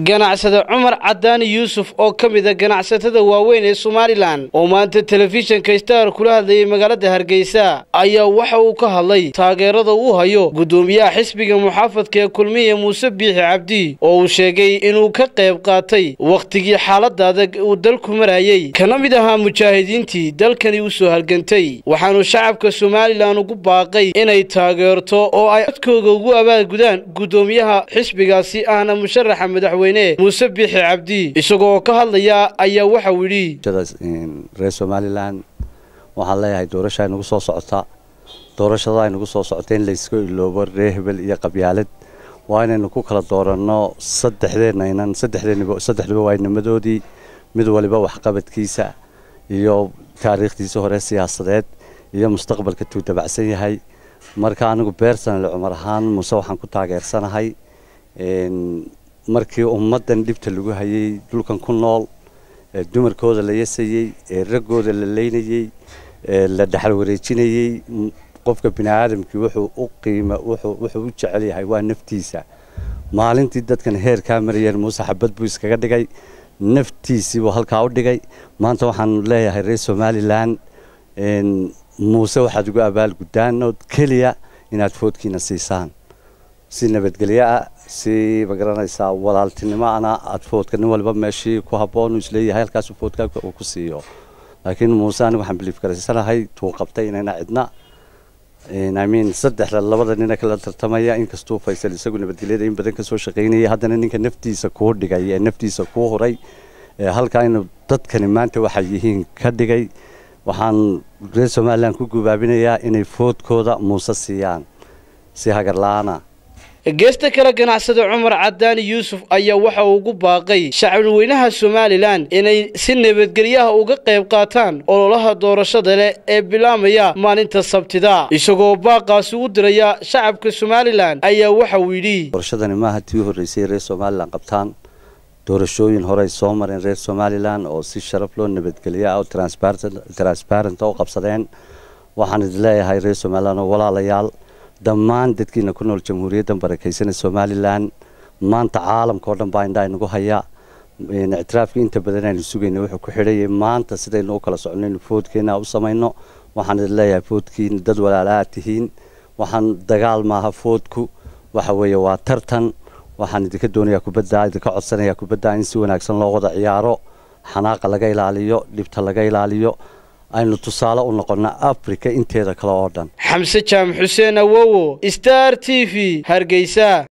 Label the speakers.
Speaker 1: ganacsade cumar cadaani yuusuf oo ka mid a ganacsatada waaweyn ee somalilan oo maanta telefishinka star kula hadlayay magaalada hargeysa ayaa waxa uu ka hadlay taageerada uu hayo guddoomiyaha xisbiga muxaafadka ee kulmiya muuse biixi cabdi oo uu sheegay inuu ka qayb qaatay wakhtigii xaalada adag uu dalku marayey kana mid ahaa mujaahidiintii dalkani u soo halgantay waxaanu shacabka somalilan ugu baaqay inay taageerto oo ay codkooga ugu abaagudaan guddoomiyaha xisbigaasi ahna musharaxa madaxweyne muuse biixi cabdi isagoo ka hadlaya ayaa waxa uu yidhi
Speaker 2: reer somalilan waxaan leeyahay doorasha aynagu soo socota doorashada aynagu soo socota in layska iloobo reer hebel iyo qabyaalad waa inaynu ku kala dooranno saddexdeenaynan saddexduba waa nimadoodii mid waliba waxqabadkiisa iyo taariikhdiisa hore siyaasadeed iyo mustaqbalka tuu dabacsan yahay marka anigu beersanale cumar ahaan muuse waxaan ku taageersanahay markii ummaddan dhibta lagu hayay dhulkan ku nool ee dumarkooda la yasayey ee raggooda la leynayey ee la dhexal wareejinayey qofka bini aadamkii wuxuu u qiima wuxuu u jecel yahay waa naftiisa maalintii dadkan heerkaa marayeen muuse xabad buu iskaga dhigay naftiisii buu halkaa u dhigay maanta waxaan leeyahay reer somalilan muuse waxaad ugu abaalguddaan oo keliya inaad foodkiina siisaan si nabadgelyo ah si magaranaysaa walaaltinimo ana aad foodka nin waliba meeshii ku habboon uu isleeyahay halkaasu foodka uu ku siiyo laakiin muuse anigu waxaan biliif garaysanahay tuu qabtay inayna cidna imean saddexda labada nina kala tartamaya inkastuu faysal isagu nabadgelyada in badan kasoo shaqaynayay haddana ninka naftiisa kuu dhigay ee naftiisa kuu huray halkaa inu dadkani maanta waxay yihiin ka dhigay waxaan reer somalilan ku gubaabinayaa inay foodkooda muuse siiyaan si hagar la-aana
Speaker 1: geesta kale ganacsade cumar cadaani yuusuf ayaa waxa uu ugu baaqay shacabweynaha somalilan inay si nabadgelyaha uga qayb qaataan ololaha doorashada leh ee bilaamaya maalinta sabtida isagoo baaqaasi u diraya shacabka somalilan ayaa waxa uu yidhi
Speaker 2: doorashadani maaha tii horreysay reer somalilan qabtaan doorashooyin horey soo mareen reer somalilan oo si sharaf loo nabadgelya oo transparent u qabsadeen waxaan idin leeyahay reer somalilan oo walaalayaal dhammaan dadkiina ku nool jamhuuriyaddan barakaysanee somalilan maanta caalamka oo dhan baa indhaa inagu haya ictiraafkii inta badan aynu sugayna wuxuu ku xidhayay maanta sidaynu u kala socono inu foodkeena u samayno waxaan idin leeyahay foodkiina dad walaala aad tihiin waxaan dagaal maaha foodku waxa weeye waa tartan waxaan idinka doonayaa kubadda idinka codsanayaa kubadda in si wanaagsan loo wada ciyaaro xanaaqa laga ilaaliyo dhibta laga ilaaliyo aynu tusaale u noqonna africa inteeda kale oo dhan
Speaker 1: xamse jaamac xuseen awowo star t v hargeysa